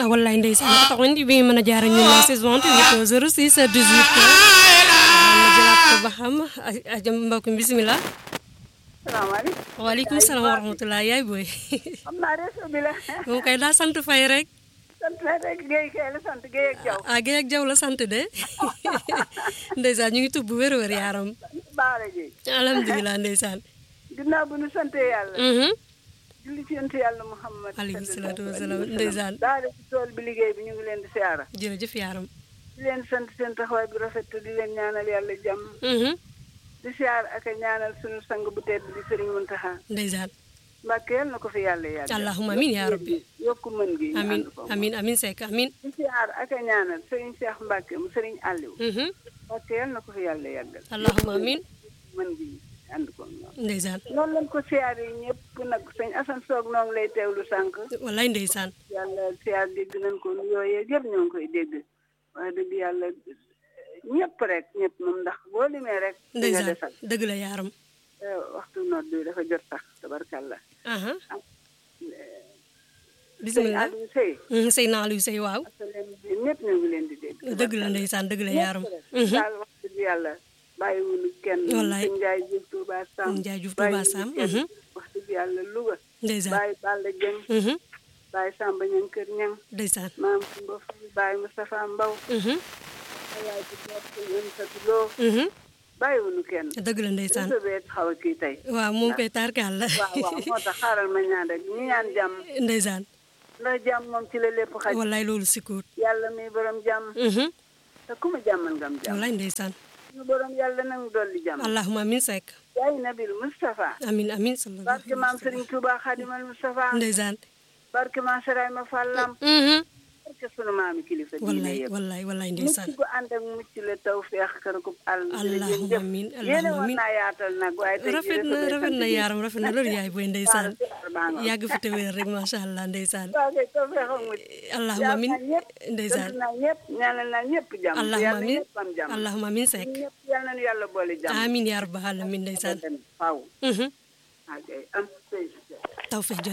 wallaay ndeysaan ko tax indi bi mën a jaar ak ñun la saison 28 06 18 ma jëlaat ko ba xam ajam mbokk mi bisimilah salaamaaleykum. waaleykum salaam wa rahmatulah yaay booy xam naa réseau bi la. moom kay daa sant fay rek sant la rek Guèye kay la sant Guèye ak Diaw. ah Guèye ak Jaw la sant de ndeysaan ñu ngi tubb wér wér yaaram Baara Guèye. alhamdulilah ndeysaan ginnaaw bu ñu santee yàlla. mhm julli ci yonent yàlla Muhammad. alayhi salaatu wa salaam ndeysaan daara ci tool bi liggéey bi ñu ngi leen di siyaara. jërëjëf yaaram di leen sant seen taxawaay bu rafet te di leen ñaanal yàlla jàmm. mhm di siyaar ak a ñaanal sunu sang bu tedd di Serigne Mountakha. ndeysaan Mbàkke yal na ko fi yàlla yàggal. allahumma amin yaa rabbi yokku mën gi. ñu amin ànd ko. amin amin Seck amin di siyaar ak a ñaanal Serigne Cheikh Mbacke mu Serigne Aliou. mhm Mbàkke yal na ko fi yàlla yàggal. allahumma amin mën gi ànd ko ñoom. ndeysaan noonu lañ ko siyaar yi ñëpp nag sëñ Assane Soog noo ngi lay teewlu sànq wallaay ndeysaan yàlla siyaar dégg nañ ko yooyee yëpp ñoo ngi koy dégg waaye dëgg yàlla ñëpp rek ñëpp moom ndax boo limee rek di nga ndeysaan desal dëgg la yaaram Eh, waxtu nodd bi dafa jot sax tabarkàlla aha sëñ bisimilah Aliou Sey mhm sëy naa luy sëy waaw ak leen bi ñëpp ñoo ngi leen di dégg dëgg la ndeysaan dëgg la yaaram ñëpp rek daal wax dëgg yàlla bàyyiwuñu kenn Wallaay. sëñ Njaay Juuf Tuuba Sam Njaay Juuf Tuuba bàyyiwuñu Sam, kenn. mhm. wax dëgg yàlla Louga ndeysaan bàyyi Balla Jeng mhm bàyyi Samba Ñang Kër Ñang ndeysaan maam Kumba Fay bàyyi Moustapha Mbaw mhm ayaay bi ñett ñun sa loo mhm bàyyiwuñu kenn dëgg la ndeysaan réseau bee xaw a kii tey waaw moom koy tarkaal la waaw waaw moo tax xaaral ma ñaan rek ñu ñaan jàmm ndeysaan ndax jàmm moom ci la lépp xaj wallaay loolu sikkuut yàlla mi borom jàmm mhm te ku ma jàmmal ngam jàmm wallaay ndeysaan ñu borom yàlla nang dolli jàmm allahumma amin Seck yaay nabil Moustapha amin amin sallallahu barke maam Serigne Touba Xadimal Moustapha ndeysaan barke maam Seraay ma Fallam mhm barke sunu maami kilifa diine wallaay yëpp wallaay wallaay mucc ndeysaan gu ànd ak mucc la taw feex kër ko àll Allahumma amin, yéene Allahumma woon amin. naa yaatal nag waaye tey rafet na rafet na yaaram rafet na loolu yaay booy ndeysaan yàgg yàgg fi te wér rek macha allah ndeysaan waaw kay taw feex ak mucc allahumma amin ndeysaan ndeysaan naa ñëpp ñaanal naa ñëpp jàmm allahumma yàlla amin ñëpp am jàmm allahumma amin Seck ñëpp yal nañu yàlla boole jàmm amin yaa rabbal alamin ndeysaan faaw mhm ok am tawfiq